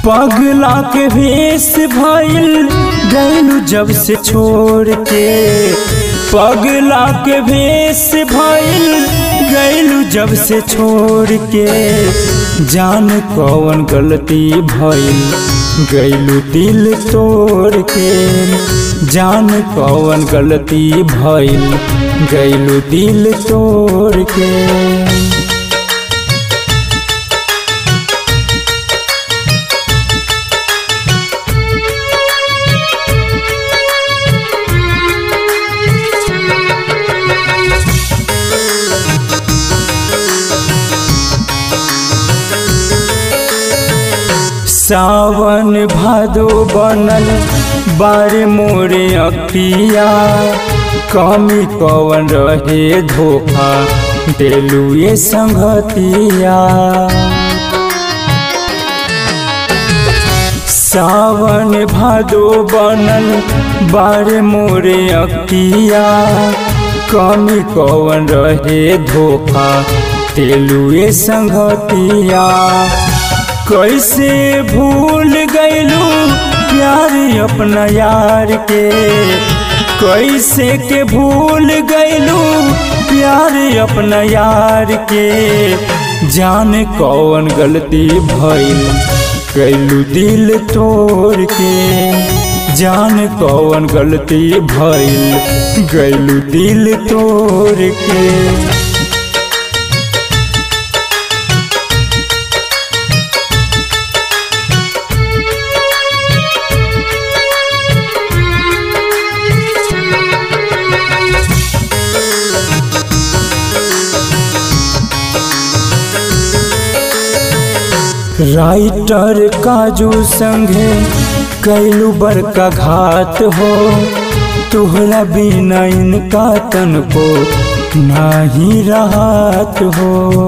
पगला के भेष भइल गैलू जब से छोड़ के पगला के भेष भइल गैलू जब से छोड़ के जान कौन गलती भइल गैलू दिल तोड़ के जान कौन गलती भइल गैलू दिल तोड़ के सावन भादो बनल बारे मोरे अखिया कमी कवन रहे धोखा देलू ये संगतिया सावन भादो बनल बारे मोरे अखिया कमी कवन रहे धोखा देलू ये संगतिया कैसे भूल गैलू प्यार अपना यार के कैसे के भूल गैलू प्यार अपना यार के जान कौन गलती भइल कैलू दिल तोड़ के जान कौन गलती भइल गैलू दिल तोड़ के राइटर काजू संगे कैलू बड़का घात हो तुहरा बिना इनका तन को नहीं राहत हो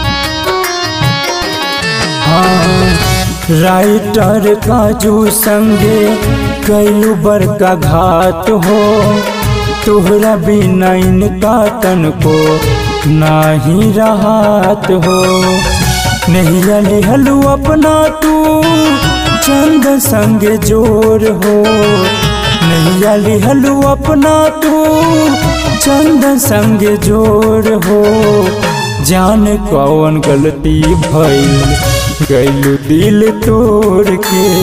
हाँ राइटर काजू संगे कैलू बड़का घात हो तुहरा बिना इनका तन को नहीं राहत हो नहीं लिहलू अपना तू चंद संग जोर हो नहीं लिहलू अपना तू चंद संग जोर हो जान कौन गलती भइल गैलू दिल तोड़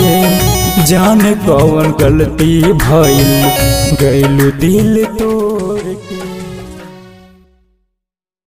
के जान कौन गलती भइल गैलू दिल तोड़